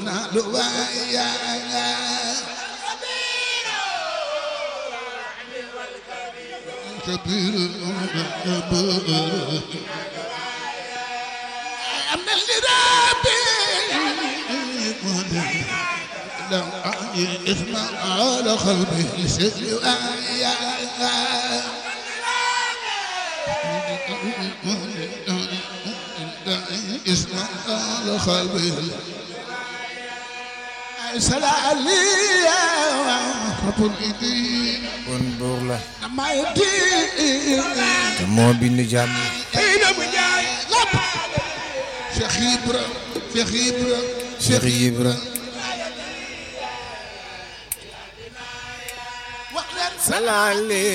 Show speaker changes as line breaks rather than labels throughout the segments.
نال ويا كبير أمن لربي لو اسمع على قلبي سلوايا اسمع على قلبي سلام لي رب الإيدين
kon buur la
ما يدين
te moo bind jàmm
Cheikh Ibra Cheikh Ibra
Cheikh Ibra salaale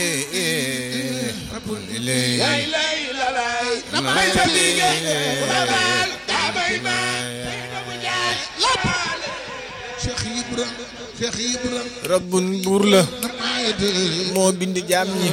Cheikh Ibra Cheikh Ibra
rabbun buur la
ما يدين
moo bind jàmm ñi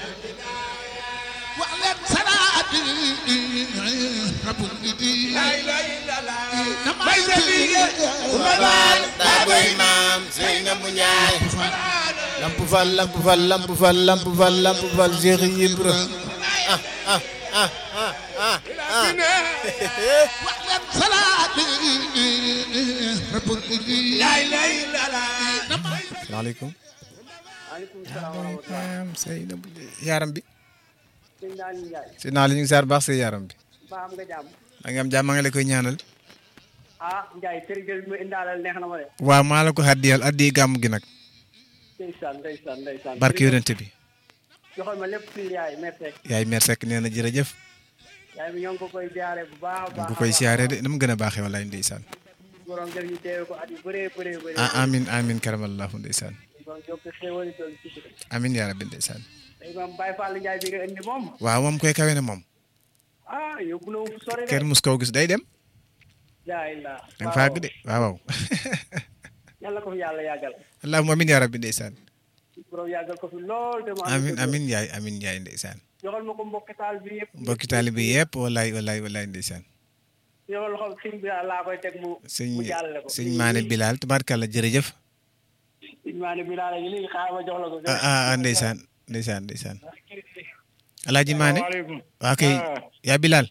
وعلم سرادي رب الإيدين ما يدين
Baboy maam Seynabou Ndiaye lamp fal lamp fal lamp fal lamp fal lamp fal Cheikh Ibra ah ah ah ah ah ah
وعلم سرادي رب الإيدين
salaamaaleykum
maaleykum salaam wa rahmatulah.
maam Seynabou yaaram bi
sëñ Naali Ndiaye.
si naa li ñu ngi saar baax si yaaram bi
ba am nga jàmm.
maa ngi am jàmm maa ngi la koy ñaanal
ah Ndiaye kër gi mu indaalal neex na ma de.
waaw maa la ko àddiyal addi gàmm gi nag
ndeysaan ndeysaan ndeysaan.
barke yonente bi
joxal ma lépp fii yaay merci.
yaay mer sekk nee na jërëjëf
yaay mi ñoo ngi ko koy jaare bu baax a baax.
bu koy siyaare de na mu gën a baaxee wallaay ndeysaan
borom jël ñu teewe ko at yu bëree bëree bëri.
ah amin amin karamallahu ndeysaan
borom yokk xéwal doon ci ci.
amin yaa rabbi ndeysaan
tey moom Baye Fall Ndiaye bi nga indi moom.
waaw moom koy kawe na moom
ah yóbbu na fu sori de.
kenn mus koo gis day dem
jaay la.
da nga fàgg de waaw waaw
yàlla ko fi yàlla yàggal.
allahumma amin yaa rabbi ndeysaan
borom yàggal ko fi lool te mu am
amin
dëgg.
amin yaay amin yaay ndeysaan
joxal ma ko mbokk taal bi yëpp.
mbokki taalibe yëpp wallaay wallaay wallaay ndeysaan
joxal loxo sëñ bi daal laa koy teg mu.
sëñ
mu jàllale ko.
sëñ maane bilal tabarkàlla jërëjëf
sëñ maane bi daal léegi xaaral ma jox la ko.
ah ah ah, ndeysaan ndeysaan ndeysaan alaaji maane
waaleykum
waa kay yaa bilal